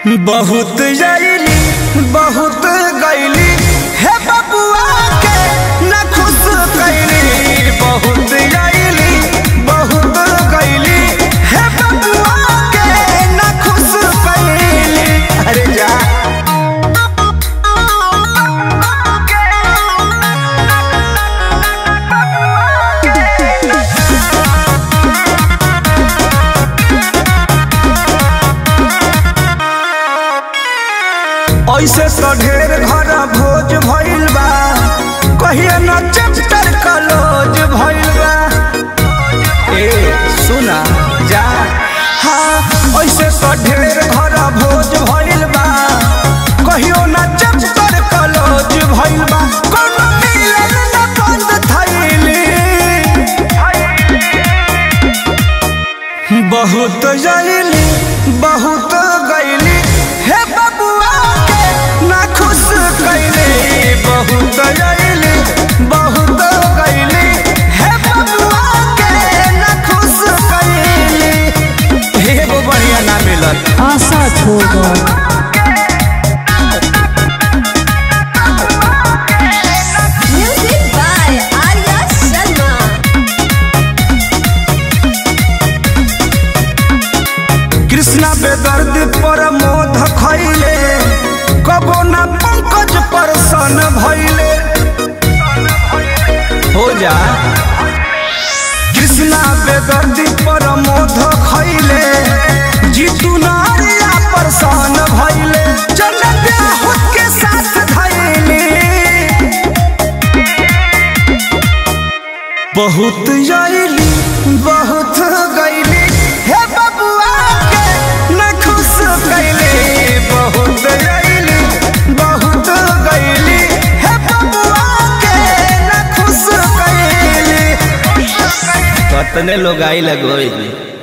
बहुत जैली बहुत गैली हे बबुआ के न खुश कैली बहुत जैली बहुत गैली हे बबुआ के न खुश कैली अरे जा ऐसे तो ढेर घर भोज भइल बा कहिए न चैप्टर कलोज भइल बा ए सुना जा हाँ ऐसे तो ढेर घर भोज भइल बा कहियो न चैप्टर कलोज भइल बा कोनो मिलन न बंद थैली बहुत जैली बहुत गैली हे बबुआ के ना खुश कैली बहुत जैली बहुत गैली हे बबुआ के ना खुश कैली एगो बढ़िया ना मिलल आशा छोड़ गए Music by Arya Sharma. Krishna बेदर्द पर मोध खैले कबो ना पंकज पर सन भैले हो जा कृष्णा बेदर्द पर मोध खैले जीतू नारिया पर सन भैले चल ब्याह के साथ धैले बहुत जैली बहुत गैली हे बबुआ के न खुश कैली बहुत जैली बहुत गैली हे बबुआ के न खुश कैली कतने लोग आई लगोई